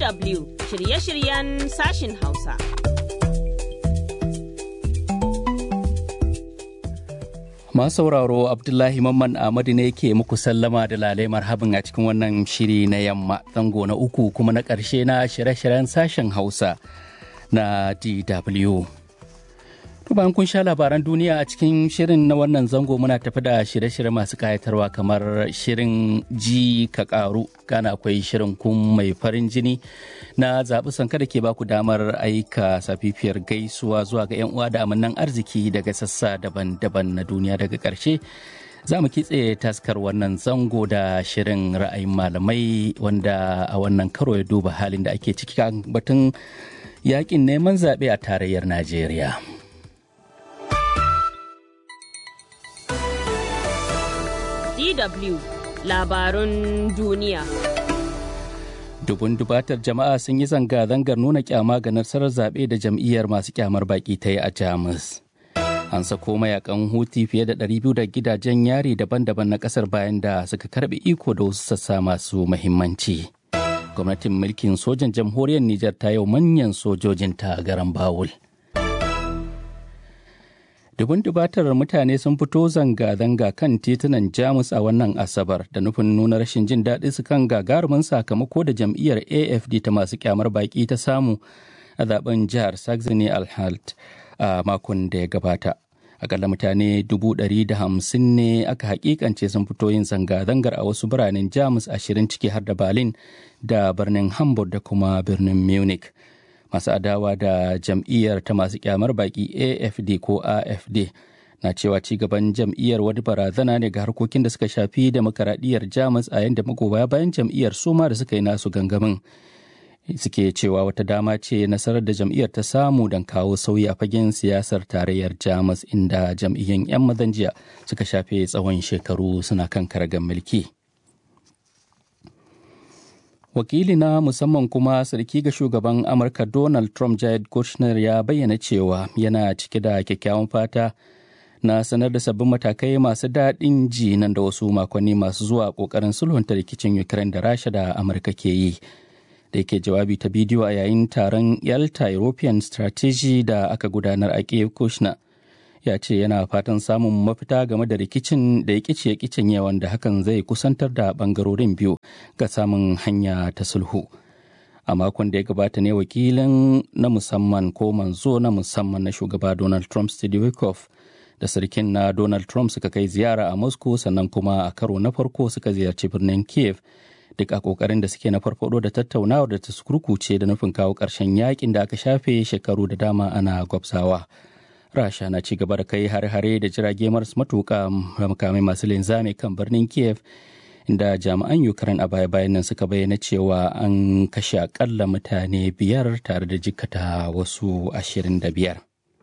DW shirye-shiryen sashin Hausa. Masu sauraro Abdullahi Mamman Ahmadu ne ke muku sallama da lalai marhabin a cikin wannan shiri na yamma zango na uku kuma na ƙarshe na shirye-shiryen sashen Hausa na DW. To bayan kun sha labaran duniya a cikin shirin na wannan zango muna tafi da shirye-shirye masu kayatarwa kamar shirin ji ka karu kana akwai shirin kun mai farin jini na zaɓi sanka da ke baku damar aika safifiyar gaisuwa zuwa ga 'yan uwa da amannan arziki daga sassa daban-daban na duniya daga ƙarshe za mu kitse taskar wannan zango da shirin ra'ayin malamai wanda a wannan karo ya duba halin da ake ciki kan batun yakin neman zaɓe a tarayyar najeriya. DW labarun duniya. Dubun dubatar jama'a sun yi zanga-zangar nuna kyama ga nasarar zaɓe da jam'iyyar masu kyamar baƙi ta yi a Jamus. An sako mayakan huti fiye da 200 da gidajen yari daban-daban na ƙasar bayan da suka karɓi iko da wasu sassa masu muhimmanci. Gwamnatin mulkin sojan jamhuriyar Nijar ta yau manyan sojojinta a garan Bawul. dubun dubatar mutane sun fito zanga-zanga kan titunan jamus a wannan asabar da nufin nuna rashin jin daɗi su kan gagarumin sakamako da jam'iyyar afd ta masu kyamar baƙi ta samu a zaben jihar saxony alhalt a makon da ya gabata akalla mutane dubu ɗari da hamsin ne aka hakikance sun fito yin zanga-zangar a wasu biranen jamus ashirin ciki har da berlin da birnin hamburg da kuma birnin munich masu adawa da jam'iyyar ta masu kyamar baki afd ko afd na cewa ci gaban jam'iyyar wani barazana ne ga harkokin da suka shafi demokaradiyyar jamus a yadda magoya bayan jam'iyyar suma da suka yi nasu gangamin suke cewa wata dama ce nasarar da jam'iyyar ta samu don kawo sauyi a fagen siyasar tarayyar jamus inda jam'iyyun 'yan mazan jiya suka shafe tsawon shekaru suna kan karagar mulki. wakili na musamman kuma sarki ga shugaban amurka donald trump jared kushner ya bayyana cewa yana cike da kyakkyawan fata na sanar da sabbin matakai masu daɗin ji nan da wasu makonni masu zuwa ƙoƙarin sulhunta rikicin ukraine da rasha da amurka ke yi da yake jawabi ta bidiyo a yayin taron yalta european strategy da aka gudanar a kiev kushner ya ce yana fatan samun mafita game da rikicin da ya kice kicin yawan da hakan zai kusantar da bangarorin biyu ga samun hanya ta sulhu a makon da ya gabata ne wakilin na musamman ko manzo na musamman na shugaba donald trump steve wikoff da sarkin na donald trump suka kai ziyara a moscow sannan kuma a karo na farko suka ziyarci birnin kiev duk a kokarin da suke na farfado da tattaunawar da ta kurkuce da nufin kawo ƙarshen yakin da aka shafe shekaru da dama ana gwabsawa. rasha na ci gaba da kai hare-hare da jirage maras matuka makamai masu linzami kan birnin kiev inda jami'an ukraine a baya-bayan nan suka bayyana cewa an kashe akalla mutane biyar tare da jikata wasu ashirin da biyar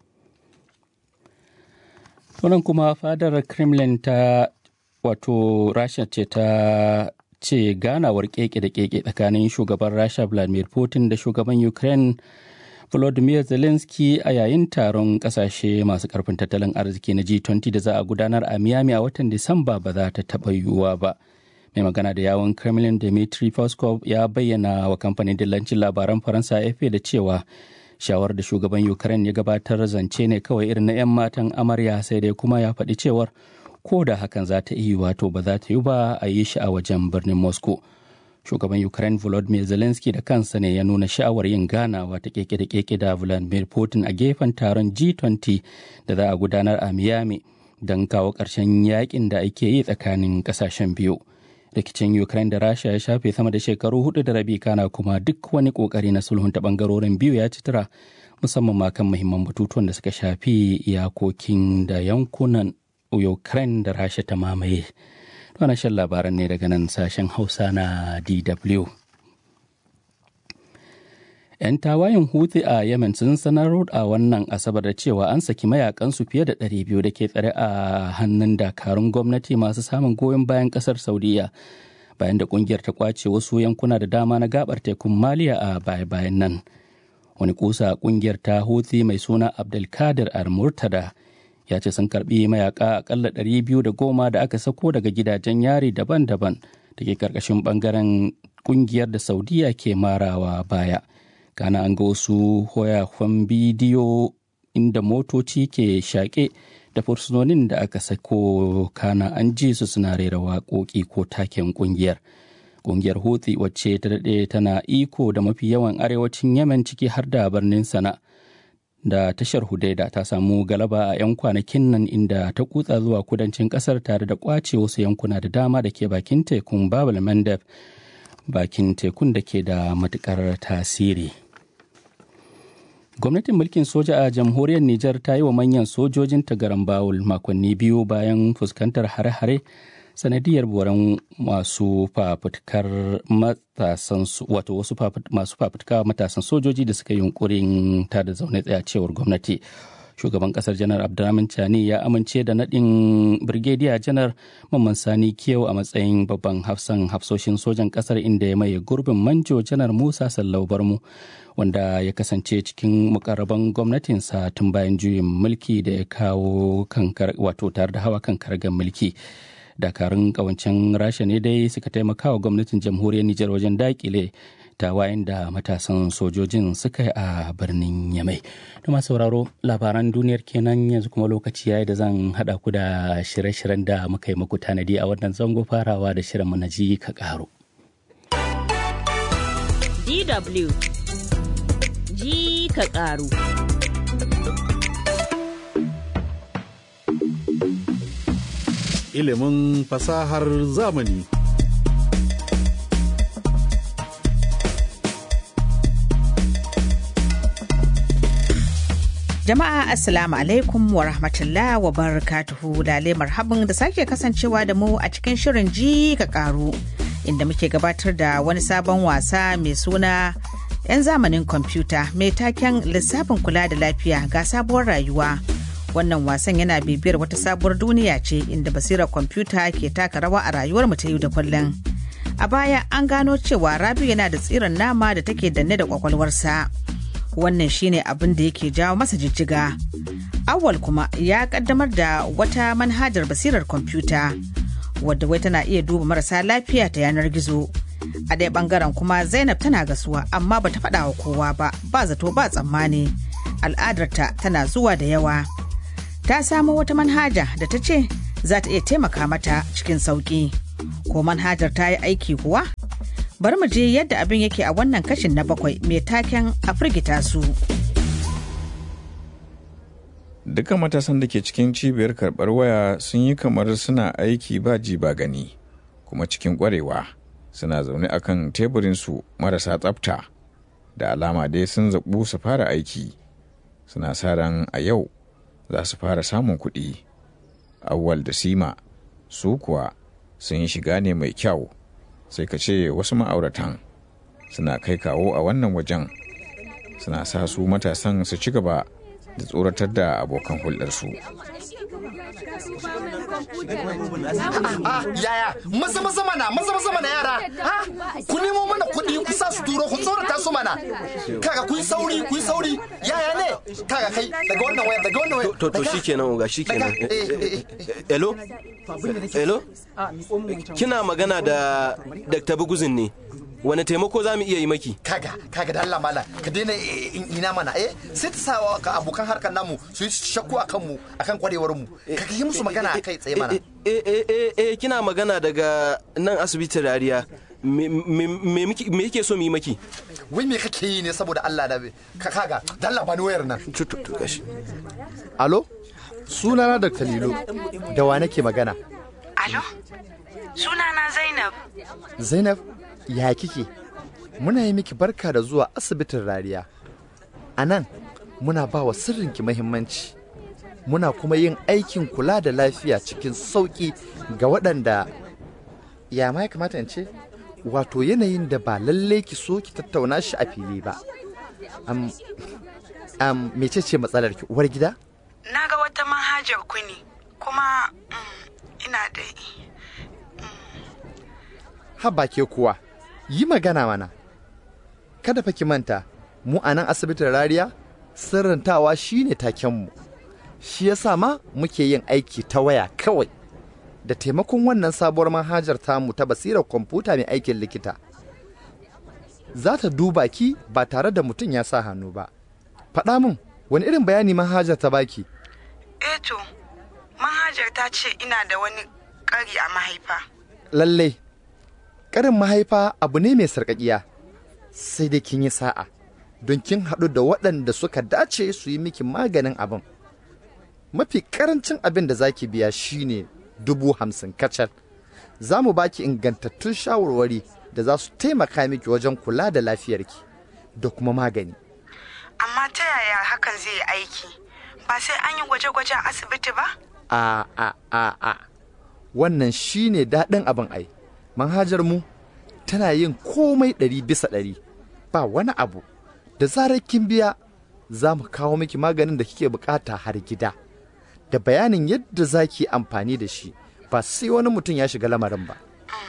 tunan kuma fadar kremlin ta wato rasha ce ta ce ganawar keke da keke tsakanin shugaban rasha vladimir putin da shugaban ukraine Volodymyr Zelensky a yayin taron kasashe masu karfin tattalin arziki na G20 da za a gudanar a Miami a watan Disamba ba za ta taɓa yiwuwa ba. Mai magana da yawon Kremlin Dmitry Peskov ya bayyana wa kamfanin dillancin labaran Faransa AFP da cewa shawar da shugaban Ukraine ya gabatar zance ne kawai irin na 'yan matan amarya sai dai kuma ya faɗi cewar ko da hakan za ta iya wato ba za ta yi ba a yi shi a wajen birnin Moscow. shugaban ukraine volodymyr zelensky da kansa ne ya nuna sha'awar yin ganawa ta keke da keke da vladimir putin a gefen taron g20 da za a gudanar a miami don kawo ƙarshen yakin da ake yi tsakanin ƙasashen biyu rikicin ukraine da rasha ya shafe sama da shekaru hudu da rabi kana kuma duk wani kokari na sulhunta bangarorin biyu ya ci tura musamman ma kan muhimman batutuwan da suka shafi iyakokin da yankunan ukraine da rasha ta mamaye Wannan shan labaran ne daga nan sashen Hausa na DW. 'Yan tawayen Houthi a Yemen sun sanar a wannan Asabar da cewa an saki mayakansu fiye da 200 da ke tsare a hannun dakarun gwamnati masu samun goyon bayan kasar Saudiya. Bayan da kungiyar ta kwace wasu yankuna da dama na gabar tekun Maliya a baya-bayan nan. Wani kusa kungiyar ta Houthi mai suna Abdulkadir Al-Murtada ya ce sun karbi mayaka akalla ɗari biyu da goma da aka sako daga gidajen yari daban-daban da ke karkashin bangaren kungiyar da saudiya ke marawa baya kana an ga wasu hoyakon bidiyo inda motoci ke shaƙe da fursunonin da aka sako kana an ji su suna rera waƙoƙi ko taken kungiyar kungiyar houthi wacce ta daɗe tana iko da mafi yawan arewacin yemen ciki har da birnin sana da tashar hudaida ta samu galaba a 'yan kwanakin nan inda ta kutsa zuwa kudancin kasar tare da kwace wasu yankuna da dama da ke bakin tekun babal mandeb bakin tekun da ke da matukar tasiri gwamnatin mulkin soja a jamhuriyar nijar ta yi wa manyan sojojin garan bawul makonni biyu bayan fuskantar hare-hare sanadiyar boran masu fafutukar matasan wato wasu masu fafutuka matasan sojoji da suka yi yunkurin ta da zaune tsaya cewar gwamnati shugaban kasar janar abdulrahman chani ya amince da nadin birgediya janar mamman sani kiyau a matsayin babban hafsan hafsoshin sojan kasar inda ya maye gurbin manjo janar musa sallau barmu wanda ya kasance cikin mukarraban gwamnatinsa tun bayan juyin mulki da ya kawo kankar wato tare da hawa kan kargan mulki dakarun kawancen rasha ne dai suka taimaka wa gwamnatin jamhuriyar nijar wajen dakile tawayen da matasan sojojin suka yi a birnin yamai da masu sauraro labaran duniyar kenan yanzu kuma lokaci yayi da zan hada ku da shirye-shiryen da muka yi muku tanadi a wannan zango farawa da shirin mu na ji ka karo DW ji ka karu ilimin fasahar zamani. Jama'a Assalamu alaikum wa rahmatullah wa barakatuhu lale marhaban da sake kasancewa da mu a cikin shirin ji ka karu inda muke gabatar da wani sabon wasa mai suna 'yan zamanin kwamfuta mai taken lissafin kula da lafiya ga sabuwar rayuwa. wannan wasan yana bibiyar wata sabuwar duniya ce inda basirar kwamfuta ke taka rawa a rayuwar mu ta yau da kullum a baya an gano cewa rabiu yana da tsirin nama da take danne da kwakwalwarsa wannan shine abin da yake jawo masa jijjiga awal kuma ya kaddamar da wata manhajar basirar kwamfuta wadda wai tana iya duba marasa lafiya ta yanar gizo a ɗaya bangaren kuma zainab tana gasuwa amma bata faɗa wa kowa ba ba zato ba tsammani al'adarta tana zuwa da yawa ta samo wata manhaja da ta ce za ta iya taimaka mata cikin sauƙi. Ko manhajar ta yi aiki kuwa? Bari mu je yadda abin yake a wannan kashin na bakwai mai taken a firgita su. Duka matasan da ke cikin cibiyar karɓar waya sun yi kamar suna aiki ba ji ba gani, kuma cikin ƙwarewa suna zaune akan teburinsu marasa tsafta. Da alama dai sun zaɓu su fara aiki, suna sa ran a yau za su fara samun kuɗi. Awwal da Sima su kuwa sun yi shiga ne mai kyau sai ka ce wasu ma'auratan suna kai kawo a wannan wajen suna sa su matasan su ci gaba da tsoratar da abokan hulɗarsu. yaya maza maza mana maza maza mana yara ku nemo mana kuɗi ku sa su turo ku tsorata su mana kaga ku yi sauri ku yi sauri yaya ne kaga kai daga wannan wayar daga wannan wayar to to shikenan uga shikenan hello hello kina magana da Dr. Buguzin ne wani taimako za mu iya yi maki kaga kaga da Allah mala ka daina ina mana eh sai ta sawa ka abokan harkar namu su yi shakku akan mu akan kwarewar mu ka yi musu magana kai tsaye mana eh eh eh kina magana daga nan asibitin rariya me yake so mu yi maki wai me kake yi ne saboda Allah da ka kaga da Allah bani wayar nan tutu gashi alo sunana Dr. Lilo da wa nake magana alo sunana Zainab Zainab ya kike muna yi miki barka da zuwa asibitin rariya a nan muna ba wa sirrinki mahimmanci muna kuma yin aikin kula da lafiya cikin sauƙi ga waɗanda ya ma ya kamata in ce wato yanayin da ba lallai ki so ki tattauna shi a fili ba am am mecece matsalar ki uwar gida na ga wata manhajar ku ne kuma ina da haba ke kuwa yi magana mana kada fa ki manta mu a nan asibitin rariya sirrantawa shine takenmu shi yasa ma muke yin aiki ta waya kawai da taimakon wannan sabuwar manhajar tamu ta basirar kwamfuta mai aikin likita za ta duba ki ba tare da mutum ya sa hannu ba. Faɗa min wani irin bayani manhajar ta baki? Eh to, manhajar ta ce ina da wani ƙari a mahaifa. Lallai, ƙarin mahaifa abu ne mai sarƙaƙiya, sai dai kin yi sa'a, don kin haɗu da waɗanda suka dace su yi miki maganin abin. Mafi ƙarancin abin da za ki biya shine dubu hamsin kacal. Za mu baki ingantattun shawarwari da za su taimaka miki wajen kula da lafiyarki da kuma magani. Amma ta yaya hakan zai yi aiki? Ba sai an yi gwaje-gwaje a asibiti ba? A a a a wannan shine daɗin abin ai. Manhajar mu tana yin komai ɗari bisa ɗari ba wani abu. Da zarar kin biya za mu kawo miki maganin da kike bukata har gida. Da bayanin yadda za ki amfani da shi ba sai wani mutum ya shiga lamarin ba.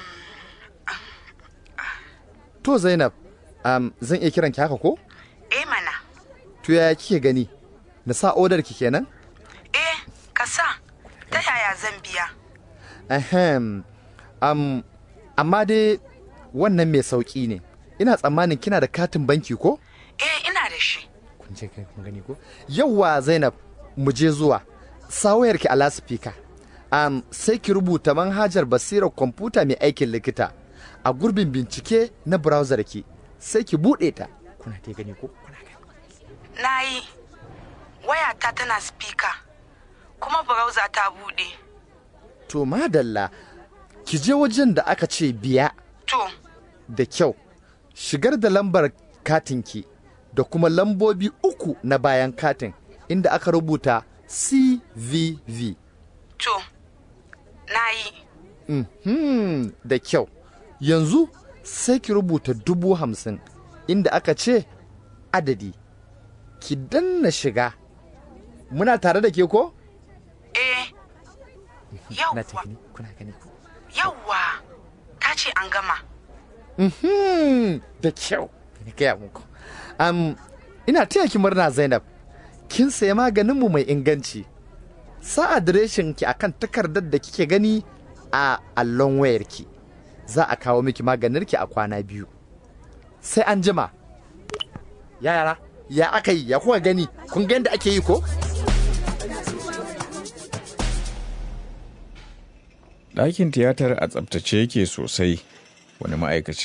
To Zainab, um, zan iya kiran ki haka ko? Eh mana. To yaya kike gani? Na sa odar ki kenan? Eh, ka sa. Ta yaya zan biya? Ahem. Um, amma dai wannan mai sauƙi ne. Ina tsammanin kina da katin banki ko? Eh, ina da shi. Kun je kai kun gani ko? Yawwa Zainab, mu je zuwa. Sawayar ki a lasifika. Um, sai ki rubuta manhajar basirar kwamfuta mai aikin likita a gurbin bincike na browser ki. Sai ki buɗe ta. Kuna ta gani ko? Kuna gani. Na yi. Wayata tana spika. Kuma browser ta buɗe. To madalla, ki je wajen da aka ce biya To, da kyau. Shigar da lambar katinki da kuma lambobi uku na bayan katin inda aka rubuta CVV. to, na yi. Mhm, da kyau. Yanzu sai ki rubuta dubu hamsin inda aka ce adadi. Ki danna shiga. Muna tare da ke ko? Eh, Na ta yawwa, gani, kuna gani ko? yawwa. Ta ce an gama. Mhm, da kyau. Ni gaya muku. Am, ina taya ki murna Zainab. Kin saya maganinmu mai inganci. Sa adireshin ki akan takardar da kike gani a allon wayarki. Za a kawo miki maganinki a kwana biyu. Sai an jima. Ya yara, ya aka yi, ya kuka gani, kun ga yadda ake yi ko? ɗakin tiyatar a tsabtace yake sosai wani ma'aikaci